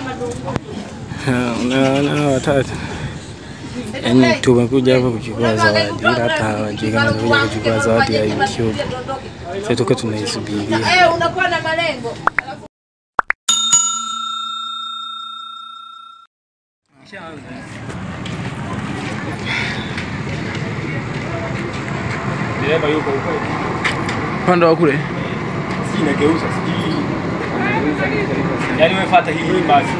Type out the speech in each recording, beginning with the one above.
Unaona watatu. Yaani tumekuja hapa kuchukua zawadi, ila hata hawajui kama tumekuja kuchukua zawadi ya YouTube. Sasa tuko tunaisubiria. Eh, unakuwa na malengo. Dereva yuko huko. Upande wa kule. Sijui inageuza, sijui. Yaani wewe fuata hii hii basi.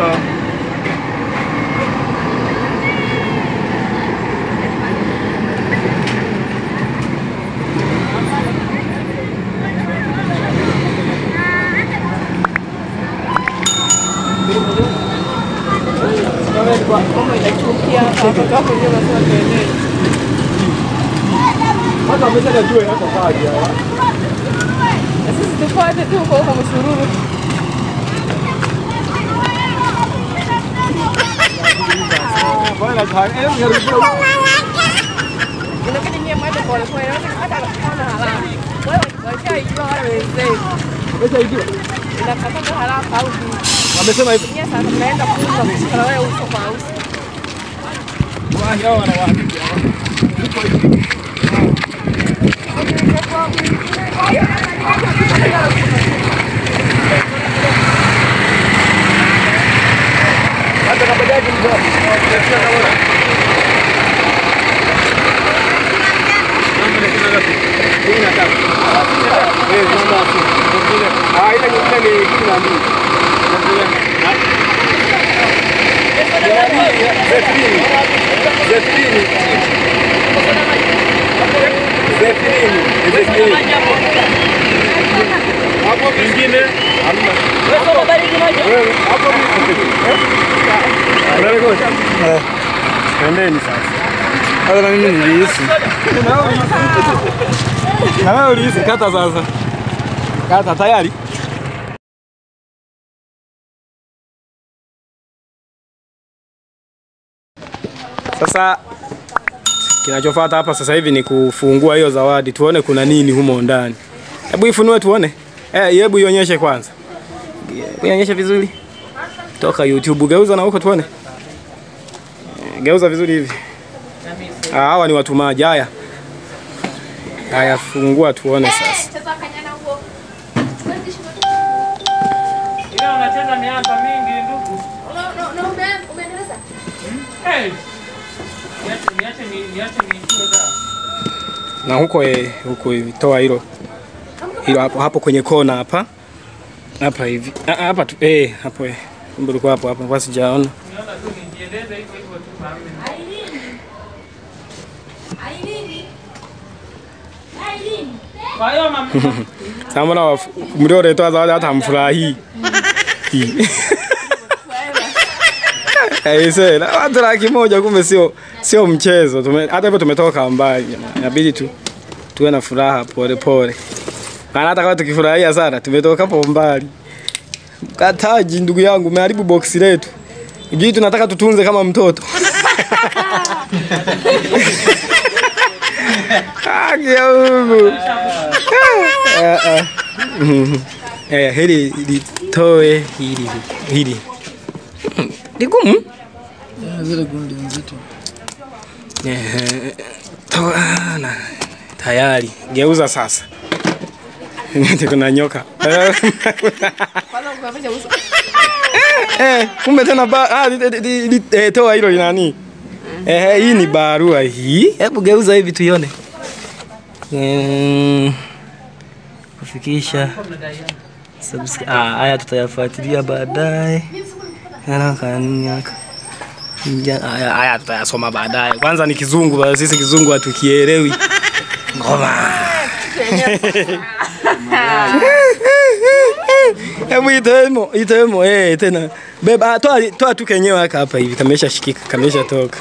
Hata amesema jua hata kaja. Sisi tufuate tu huko huko msururu. Bwana kaja. Eh, ngarudi. Inabidi nyie mwende pole pole, hata kama haraka. Wewe washaijua wale wenzenu. Umeshaijua? Inakataka haraka au Wamesema hivyo. nyie sasa mnaenda kuuza kushika wewe uso kwa uso. Wahi hao wanawahakiki. Hata na bajaji mzee. Ah, ile nyingine ni kumi na mbili. Zefrini. Zefrini. Zefrini. Zefrini. Hapo vingine hamna. Wewe, hapo vingine. Unarekodi? Twendeni sasa. Hata na mimi nilihisi. Na wewe ulihisi kata sasa. Kata tayari? Sasa kinachofuata hapa sasa hivi ni kufungua hiyo zawadi, tuone kuna nini humo ndani. Hebu ifunue tuone. Eh, hebu ionyeshe kwanza. Hebu ionyeshe vizuri. Toka YouTube, geuza na huko tuone. Eh, Geuza vizuri hivi. Ah, hawa ni watumaji. Haya. Haya, fungua tuone sasa. Cheza kanyana huo. Ile unacheza miaka mingi ndugu. Una- una- una- ume- umeendeleza? Hey. Niache niache ni niache niichue dawa. Na huko eh, huko hivi toa hilo. Hilo hapo hapo kwenye kona hapa. Hapa hivi. Ah, ah, hapa tu eh, hapo eh. Kumbe ulikuwa hapo hapo, basi sijaona. Niona tu nijieleze hivyo hivyo tu mami. Kwa hiyo mama Sasa mbona waf- mlioletoa zawadi hata hamfurahii? Hii. Aise, na watu laki moja kumbe sio sio mchezo. Tume, hata hivyo tumetoka mbali jamani. Inabidi tu tuwe na furaha pole pole. Maana hata kama tukifurahia sana tumetoka hapo mbali. Mkataji ndugu yangu umeharibu boksi letu. Ujui tunataka tutunze kama mtoto. Haki ya Mungu. Ah, ah. Mhm. Eh, hili litoe hili hili. Mm, Ligumu? zile gundi nzito. Eh, toa na tayari. Geuza sasa. Ndio kuna nyoka. Kwanza ukavunja uso. Eh, kumbe tena ba ah, li, li, li, li, eh, toa hilo linani. Eh, hii ni barua hii. Hebu geuza hivi tuione. Mm, kufikisha subscribe. Ah, haya tutayafuatilia baadaye. Yana kanuni yaka. Ja- Haya haya tutayasoma baadaye. Kwanza ni kizungu, basi sisi kizungu hatukielewi. Ngoma. Hebu itemo, itemo eh tena. Beba ah, toa toa tu kenyewe haka hapa hivi kamesha shikika, kamesha toka.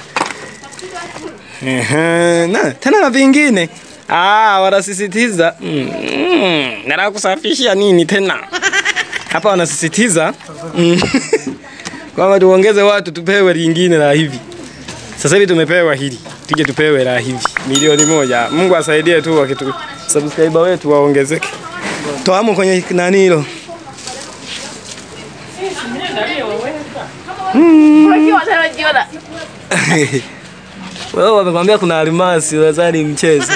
Ehe, na tena na vingine. Ah, wanasisitiza. Mm, mm, nataka kusafisha nini tena? Hapa wanasisitiza mm, kwamba tuongeze watu tupewe lingine la hivi. Sasa hivi tumepewa hili, tuje tupewe la hivi milioni moja. Mungu asaidie tu wakitu subscriber wetu waongezeke. Toamo kwenye nani hilo. Ukiwa utarajiona. Wewe wamekwambia kuna almasi, unadhani mchezo?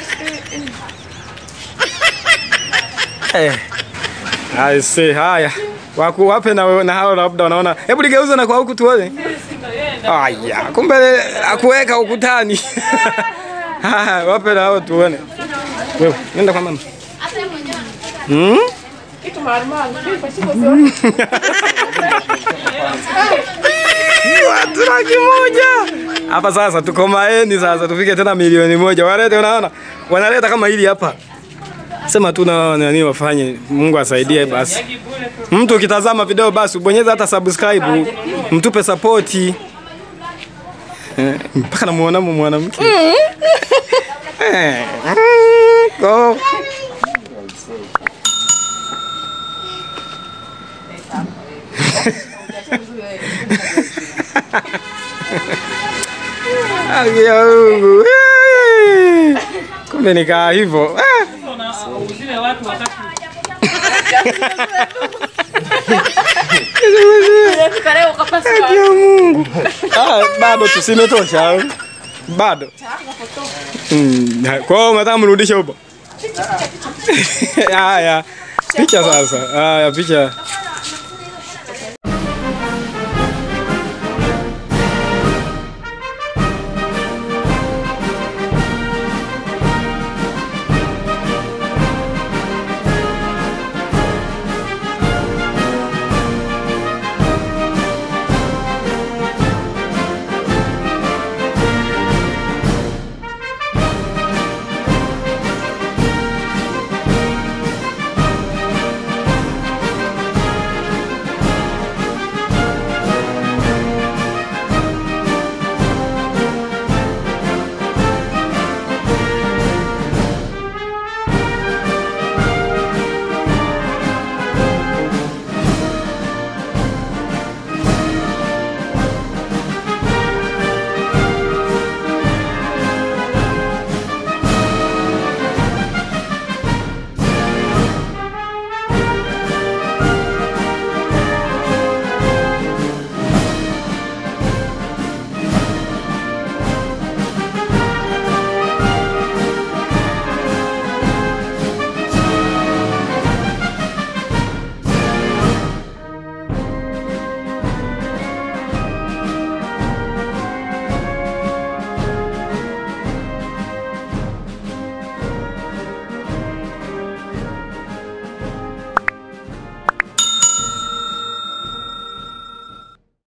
Eh. I see. Haya. Waku wape na na hao labda wanaona. Hebu ligeuze na kwa huku tuone. Aya, kumbe akuweka ukutani. Haya, wape na hao tuone. Wewe, nenda kwa mama. Hmm? Kitu maalum. Kitu pasipo sio. Watu laki moja. Hapa sasa tuko maeni sasa tufike tena milioni moja. Walete unaona? Wanaleta kama hili hapa. Sema tu na nani wafanye. Mungu asaidie basi. Mtu ukitazama video basi ubonyeze hata subscribe. Mtupe support. Eh, Mpaka namuona mu mwanamke. Eh, mm, Go. Haki ya Mungu. Eh, Kumbe nikaa hivyo. Ah. Uzile watu wakati Fika leo ukapasua. Haki ya Mungu. Ah, bado tusimetosha. au? Bado. Mm, kwa hiyo unataka mrudishe huko? Haya. Picha sasa. Haya, picha.